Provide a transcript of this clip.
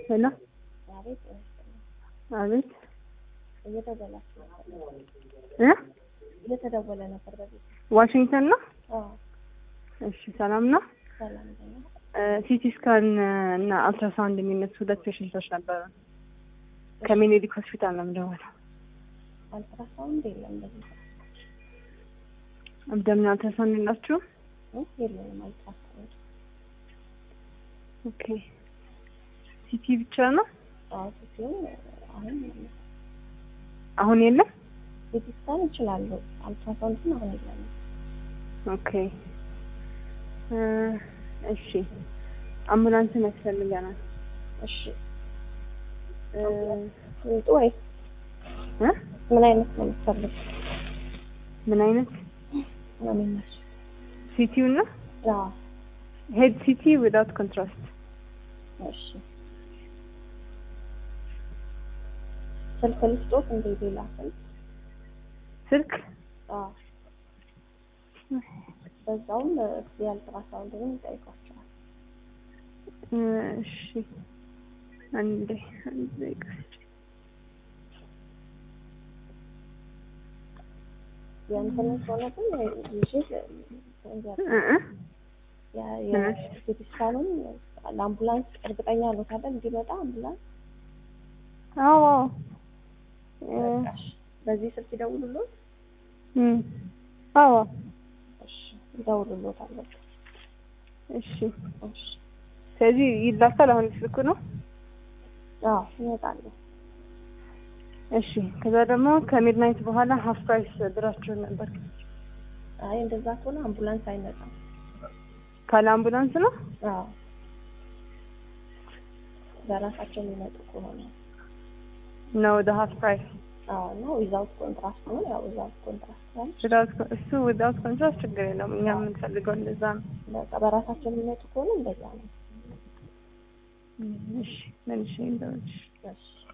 ሄሎ አቤት አቤት እየተደወላችሁ ነበር። እ እየተደወለ ነበር በቤት ዋሽንግተን ነው። አዎ እሺ ሰላም ነው። ሰላም ነው። ሲቲ ስካን እና አልትራሳውንድ የሚነሱ ሁለት ፔሽንቶች ነበሩ። ከሚኒሊክ ሆስፒታል ነው የምደውለው። አልትራሳውንድ የለም በዚህ ሰዓት አብዶሚናል አልትራሳውንድ የላችሁም? እ? የለንም አልትራሳውንድ። ኦኬ ሲቲ ብቻ ነው አዎ ሲሆን አሁን የለም። አሁን የለም። ሲቲ ስካን ይችላሉ። አልትራሳውንድ ግን አሁን የለንም። ኦኬ እ እሺ አምቡላንስን ያስፈልገናል። እሺ እ ይምጡ ወይ እ ምን አይነት ነው የምትፈልግ? ምን አይነት ነው የሚመች? ሲቲው ነው? አዎ ሄድ ሲቲ ዊዳውት ኮንትራስት። እሺ ስልክ ልስጦት እንደ ሌላ ስልክ ስልክ አዎ በዛውም የአልትራሳውንድንም ይጠይቋቸዋል። እ እሺ አንዴ አንድ ደቂቃ የእንትን ከሆነ ግን ይዤ እ እ የሲቲ ስካኑን ለአምቡላንስ እርግጠኛ ነው ታዲያ እንዲመጣ አምቡላንስ አዎ እ በቃሽ። በዚህ ስልክ ይደውሉልዎት። እም አዎ እሺ ይደውሉልዎታል። በቃ እሺ እሺ ስለዚህ ይላካል። አሁን ስልኩ ነው። አዎ ይመጣሉ። እሺ ከዛ ደግሞ ከሚድናይት በኋላ ሀፍ ፕራይስ ብራችሁን ነበር። አይ እንደዛ ከሆነ አምቡላንስ አይመጣም። ካለ አምቡላንስ ነው። አዎ በራሳቸው የሚመጡ ከሆነ ነው ወደ ሀፍ ፕራይስ አዎ እና ዊዛውት ኮንትራስት ነው። ያው ዊዛውት ኮንትራስት ነው። ዊዳውት እሱ ዊዳውት ኮንትራስት ችግር የለውም። እኛ የምንፈልገው እንደዛ ነው። በቃ በራሳቸው የሚመጡ ከሆነ እንደዛ ነው። እሺ መልሼ እንደውልሽ እሺ